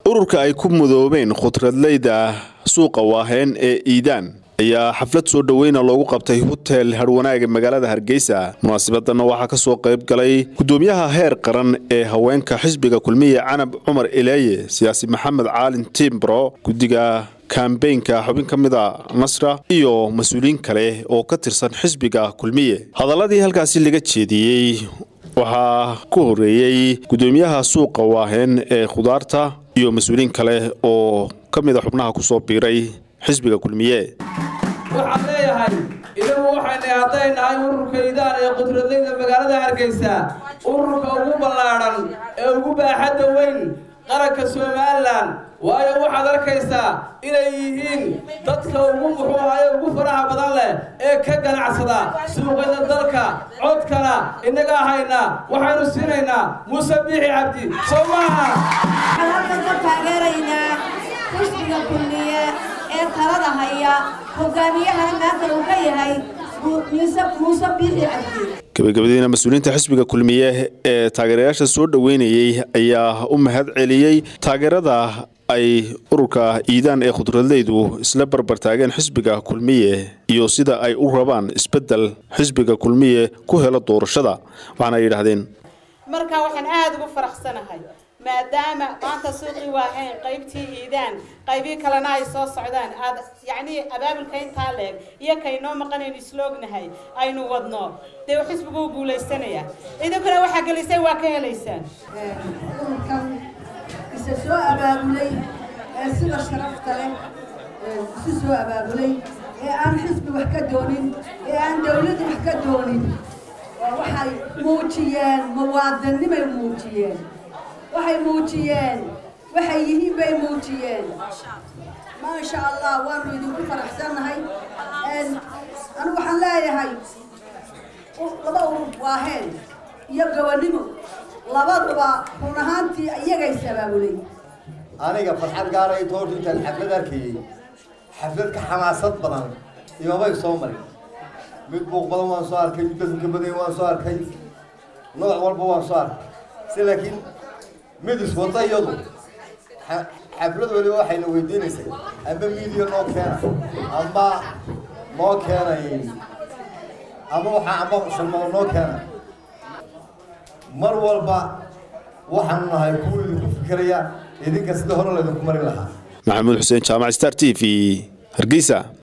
ururka ay ku mudoobeen khudradleyda suuqa waaheen ee iidaan ayaa xaflad soo dhoweyna loogu qabtay hotel harwanaaga magaalada hargeysa munaasabadana waxaa ka soo qayb galay gudoomiyaha heer qaran ee haweenka xisbiga kulmiye canab cumar ileeye siyaasi maxamed caalin timbro guddiga kambeynka xubin ka mida nasra iyo mas-uuliyiin kale oo ka tirsan xisbiga kulmiye hadaladii halkaasi laga jeediyey waxaa ku horeeyey gudoomiyaha suuqa waaheen ee khudaarta iyo mas-uuliyiin kale oo ka mida xubnaha kusoo biiray xisbiga kulmiye waxaan leeyahay idagu waxayna hadday nahay ururka iidaan ee khudradleyda magaalada hargeysa ururka ugu ballaadhan ee ugu baaxadda weyn qaranka somalilan waayo waxaad arkaysaa inay yihiin dadka ugu muxuu ahaye ugu faraha badan leh ee ka ganacsada suuqyada dalka codkana innagaa hayna waxaynu siinaynaa muuse biixi cabdi soo maaha waxaan halkan ka taageeraynaa xisbiga kulmiye ee talada haya hogaamiyahana maanta uu ka yahay muuse biixi cabdi gabagabadiina mas-uuliyiinta xisbiga kulmiye ee taageerayaasha soo dhoweynayey ayaa u mahad celiyey taageerada ay ururka iidaan ee khudradleydu isla barbar taageen xisbiga kulmiye iyo sida ay u rabaan isbeddel xisbiga kulmiye ku helo doorashada waxaana ay yidhaahdeen marka waxaan aada ugu faraxsanahay maadaama maanta suuqii waahayn qaybtii iidaan qaybii kalena ay soo socdaan aad yacnii abaabulka intaa leeg iyo kaynoo maqanaynu isloognahay aynu wadno dee xisbigu u guulaysanaya idinkuna waxaa gelisay waa ka helaysaan ururkan isa soo abaabulay ee sida sharafta leh isu soo abaabulay ee aan xisbi wax ka doonin ee aan dawladda wax ka doonin waxay muujiyeen muwaadannimay muujiyeen waxay muujiyeen waxay yihiin bay muujiyeen maasha allah waanu idinku faraxsannahay anigu waxaan leeyahay laba urur waaheen iyo gobonnimo labaduba run ahaantii iyagay sabaabulay aniga farxad gaara inta horta intaan xaflad arkayey xaflad ka xamaasad badan imamay soo marin mid buuq badan waan soo arkay mid badanka badan waan soo arkay nooc walba waan soo arkay si laakiin mid iswada iyadu xaflad waliba waxayna weydiinaysay amba midiya noo keena amba noo keenay ama waxaa amba salmado noo keena mar walba waxaanu nahay kuwa idinku fikiraya idinka sida hore laydinku marin lahaa maxamuud xuseen jaamac star t v hargeysa